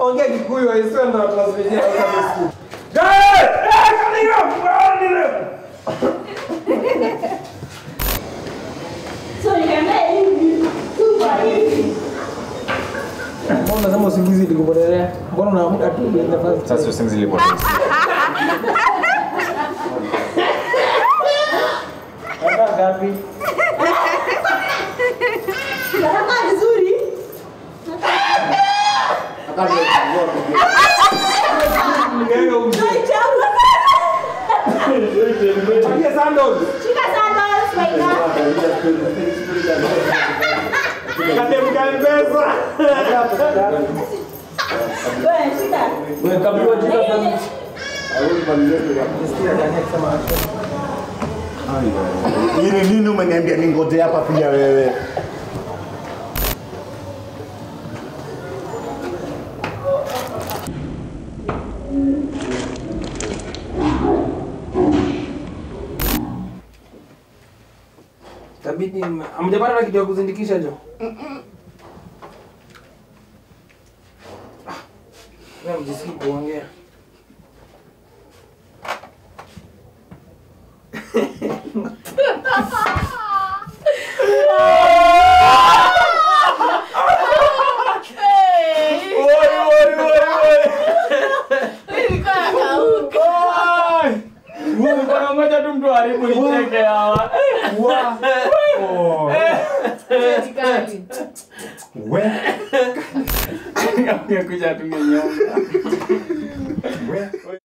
ongea Kikuyu waisiwe ndo translate ya kabisa. So nikaambia hivi, tupa hivi. Mbona unasema usingizi ilikupotelea? Mbona unaamka tu uende fast? Sasa usingizi ilipotea. Hata ngapi? Nakaa vizuri. Nikaenda umze. Naichagua. Patia sandals. Shika sandals, Maina. Katemka M-Pesa. Wewe, shika. Umekabiwa jina Hiyo sana. ni- Nisikia Dani akisema action. Ili nini umeniambia ningoje hapa pia wewe? Tabidi hamjapata na kitu ya kuzindikisha jo? Wewe mjisikii kuongea. Mkono mmoja tu mtu haribu nicheke hawa. We, Kuja tu mwenyewe. we.